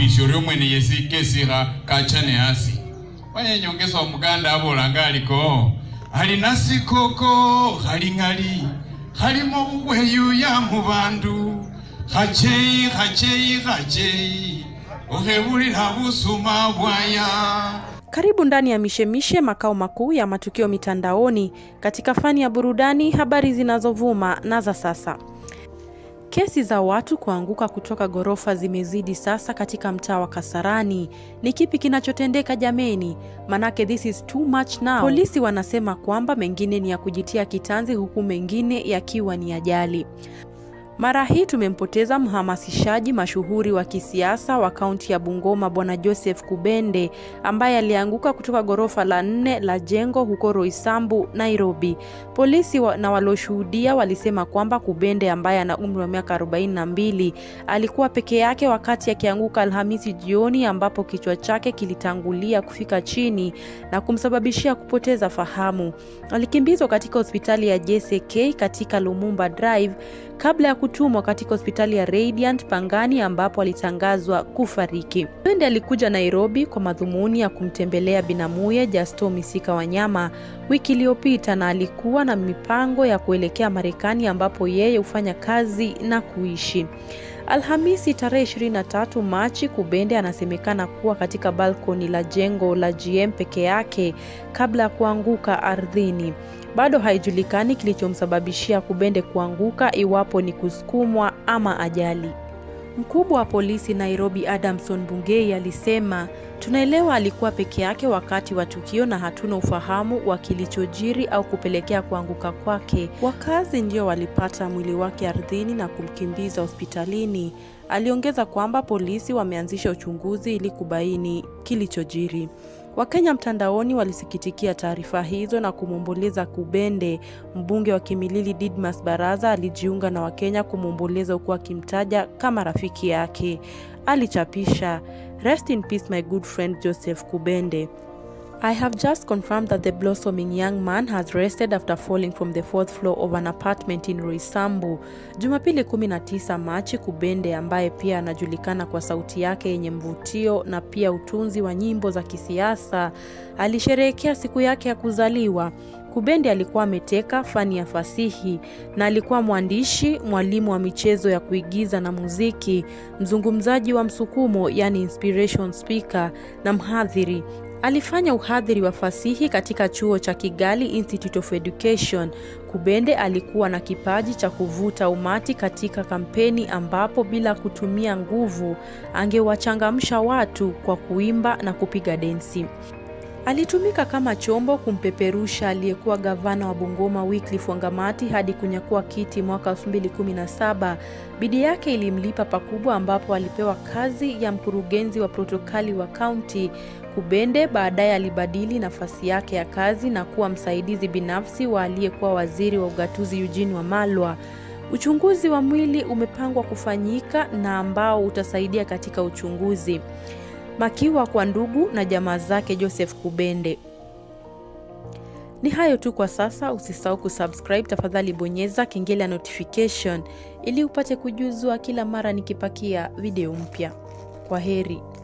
opisha orio mwene yesi kesikha kachane asi wanyenyongesa omuganda abolanga aliko alina sikoko khaling'ali khalimo buweyuya mu bandu khacheyi khacheyi khacheyi okhebulila busuma bwaya Karibu ndani ya Mishemishe, makao makuu ya matukio mitandaoni katika fani ya burudani, habari zinazovuma na za sasa. Kesi za watu kuanguka kutoka ghorofa zimezidi sasa katika mtaa wa Kasarani. Ni kipi kinachotendeka jameni? Manake this is too much now. Polisi wanasema kwamba mengine ni ya kujitia kitanzi huku mengine yakiwa ni ajali. Mara hii tumempoteza mhamasishaji mashuhuri wa kisiasa wa kaunti ya Bungoma Bwana Joseph Kubende ambaye alianguka kutoka ghorofa la nne la jengo huko Roysambu, Nairobi. Polisi wa, na walioshuhudia walisema kwamba Kubende ambaye ana umri wa miaka 42 alikuwa peke yake wakati akianguka Alhamisi jioni ambapo kichwa chake kilitangulia kufika chini na kumsababishia kupoteza fahamu. Alikimbizwa katika hospitali ya JCK katika Lumumba Drive kabla ya kutumwa katika hospitali ya Radiant Pangani ambapo alitangazwa kufariki. Kubende alikuja Nairobi kwa madhumuni ya kumtembelea binamuye Justo Misika Wanyama wiki iliyopita na alikuwa na mipango ya kuelekea Marekani ambapo yeye hufanya kazi na kuishi. Alhamisi tarehe 23 Machi, Kubende anasemekana kuwa katika balkoni la jengo la GM peke yake kabla ya kuanguka ardhini. Bado haijulikani kilichomsababishia Kubende kuanguka, iwapo ni kusukumwa ama ajali. Mkubwa wa polisi Nairobi Adamson Bungei alisema, tunaelewa alikuwa peke yake wakati wa tukio na hatuna ufahamu wa kilichojiri au kupelekea kuanguka kwake. Wakazi ndio walipata mwili wake ardhini na kumkimbiza hospitalini. Aliongeza kwamba polisi wameanzisha uchunguzi ili kubaini kilichojiri. Wakenya mtandaoni walisikitikia taarifa hizo na kumwomboleza Kubende. Mbunge wa Kimilili Didmas Baraza alijiunga na Wakenya kumwomboleza huku akimtaja kama rafiki yake. Alichapisha, Rest in peace my good friend Joseph Kubende. I have just confirmed that the blossoming young man has rested after falling from the fourth floor of an apartment in Roysambu. Jumapili 19 Machi, Kubende ambaye pia anajulikana kwa sauti yake yenye mvutio na pia utunzi wa nyimbo za kisiasa alisherehekea siku yake ya kuzaliwa. Kubende alikuwa ameteka fani ya fasihi na alikuwa mwandishi, mwalimu wa michezo ya kuigiza na muziki, mzungumzaji wa msukumo yani inspiration speaker na mhadhiri. Alifanya uhadhiri wa fasihi katika chuo cha Kigali Institute of Education. Kubende alikuwa na kipaji cha kuvuta umati katika kampeni ambapo bila kutumia nguvu angewachangamsha watu kwa kuimba na kupiga densi. Alitumika kama chombo kumpeperusha aliyekuwa gavana wa Bungoma Wycliffe Wangamati hadi kunyakua kiti mwaka 2017. Bidii yake ilimlipa pakubwa ambapo alipewa kazi ya mkurugenzi wa protokali wa kaunti. Kubende baadaye alibadili nafasi yake ya kazi na kuwa msaidizi binafsi wa aliyekuwa waziri wa ugatuzi Eugene Wamalwa. Uchunguzi wa mwili umepangwa kufanyika na ambao utasaidia katika uchunguzi. Makiwa kwa ndugu na jamaa zake Joseph Kubende. Ni hayo tu kwa sasa. Usisahau kusubscribe, tafadhali bonyeza kengele ya notification ili upate kujuzwa kila mara nikipakia video mpya. Kwa heri.